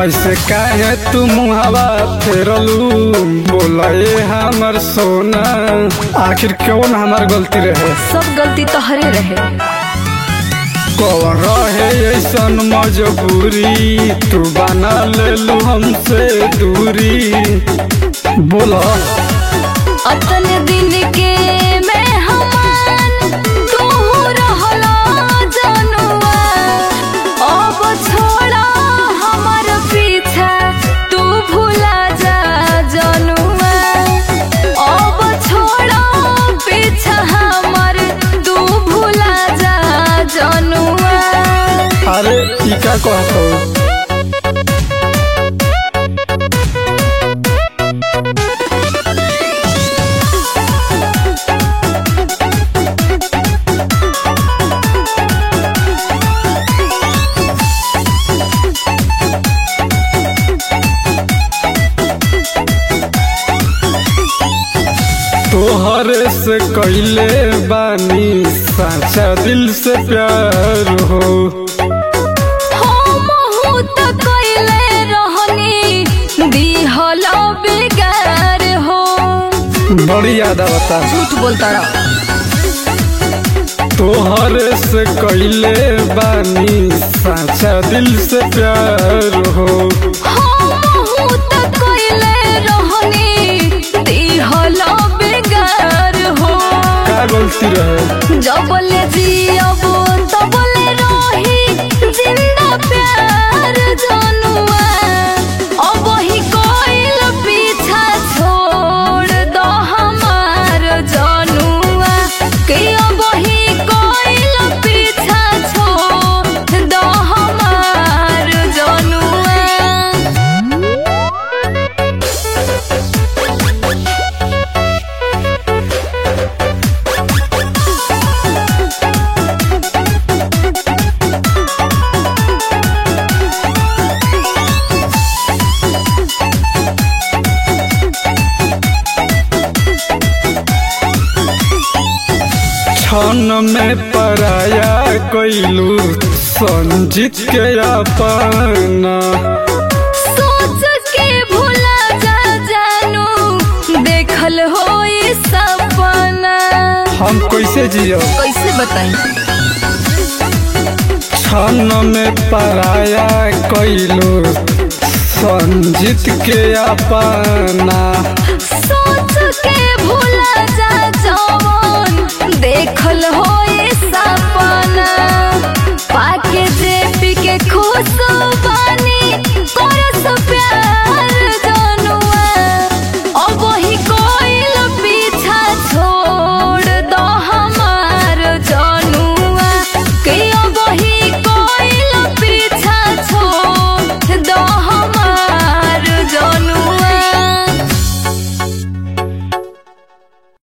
ऐसे काहे तू मुहावा फेरलू बोले हमर सोना आखिर कौन हमार गलती रहे सब गलती तोहरे रहे कौन रहे ऐसन मजबूरी तू बना लेलू हमसे दूरी बोला अतने दिन के मेहमान तू रहला जनुआ अब छोड़ा हमर पीछा तू भूला जा जनुआ अब छोड़ा पीछा हमर तू भूला जा जनुआ अरे ई का कहत हो तोहरे से कैले बानी साचा दिल से प्यार हो हमहू त कइले रहनी दिहल बेगार हो बड़ी याद आवता झूठ बोलता रहा तोहरे से कैले बानी साचा दिल से प्यार हो हमहू त कइले रहनी दिहल बेगार हो का गलती रहे जबले जियब तबले रही जिंदा प्यार जनुआ अब ही कोइल पीछा छोड़ दो हमार जनुआ के अब ही कोइल पीछा छोड़ दो हमार जनुआ क्षण में पराया कैलू संजीत के अपना सोच के भूला जा जानू देखल हो सपना हम कैसे जियो कैसे बताई क्षण में पराया कैलू संजीत के अपना सोच के भूला जा जवन देखल हो सपना पाके जेपी के खुश बानी